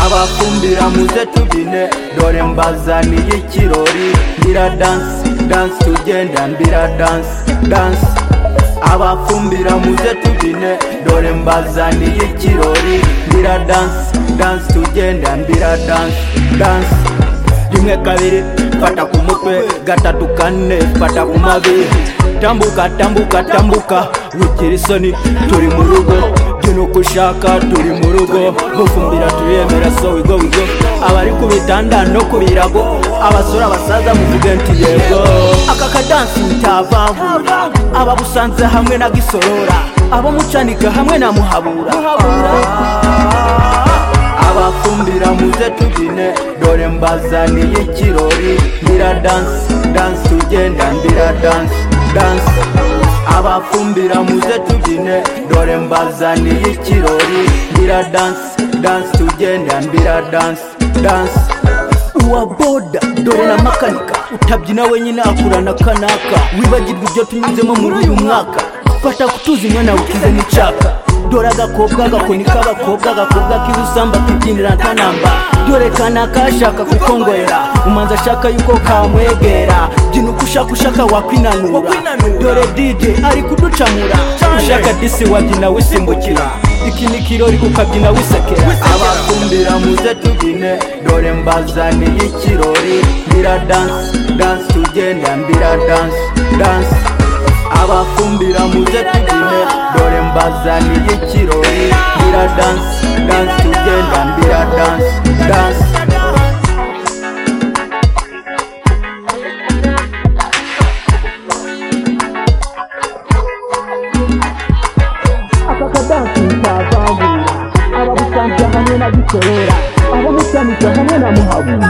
abakumbira muze tubyine dore mbazaniye ikirori mbira dansi dansi tugenda mbira dansi dansi abakumbira muze tubyine dore mbazaniye ikirori mbira dansi dansi tugenda mbira dansi dansi rimwe kabiri fata ku mutwe gatatu kane fata ku mavi tambuka tambuka tambuka wigira isoni turi mu rugo turi uko ushaka turi mu rugo gufumbira turiyemera so wigo wigo abari ku bitanda no ku birago abasore abasaza muvuge nti yego aka kadansi mutavangura ababusanze hamwe na gisorora abo mucanika hamwe na muhabura abafumbira muze tubyine dore mbazaniye ikirori mbira dansi dansi tugenda mbira dansi dansi abafumbira muze tubyine dore mbazaniye ikirori mbira dansi dansi tugenda mbira dansi dansi uwa boda dore na makanika utabyina wenyine akurana kanaka wibagirwa ibyo tunyuzemo muri uyu mwaka fata kutuzi mwana ukize n'icyaka dore agakobwa gakoni k'abakobwa agakobwa k'ibusamba kibyinira ntanamba dore kanaka ashaka kukongorera umanza ashaka yuko kamwegera byina uko ushaka ushaka wakwinanura dore dj ari kuducamura ushaka disi wabyina wisimbukira iki ni kirori ukabyina wisekera abakumbira muze tubyine dore mbazaniye ikirori mbira dansi dansi tugenda mbira dansi dansi abakumbira muze tubyine dore mbazaniye ikirori mbira dansi dansi tugenda mbira dansi dansi akakadansi kavangura ababusanze hamwe na gikorera abamusanze hamwe na muhabura